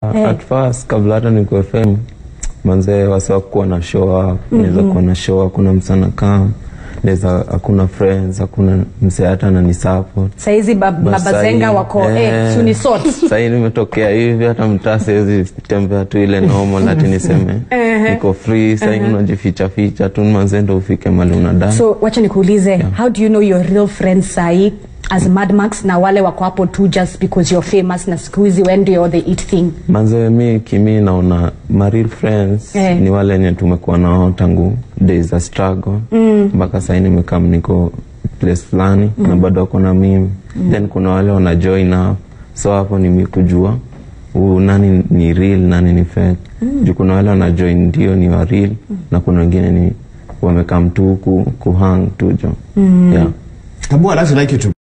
Eh. At first kabla hata niko FM manzee wasa kuwa na show up, naweza kuwa na show hakuna msana kama naweza hakuna friends, hakuna msee hata anani support. Saizi bab- Bas mabazenga sahi- wako eh, eh, suni sort. Sahii nimetokea hivi hata mtaa siwezi tembea tu ile normal ati niseme niko free sahii unajificha ficha tu manzee ndo ufike mali unadai. So wacha nikuulize, how do you know your real friends sahi as Mad Max na wale wako hapo tu just because you're famous na siku hizi when ndio the it thing? Manze mi kimi naona my real friends Eh. ni wale wenye tumekuwa nao tangu days za struggle mpaka sahii nimekam niko place fulani na bado wako na mimi then kuna wale wana join up so hapo ni mi kujua huu nani ni real nani ni fake juu kuna wale wana join ndio ni wa real na kuna wengine ni wamekam tu ku, kuhang tu jo yeah. Tabu, I'd actually like you to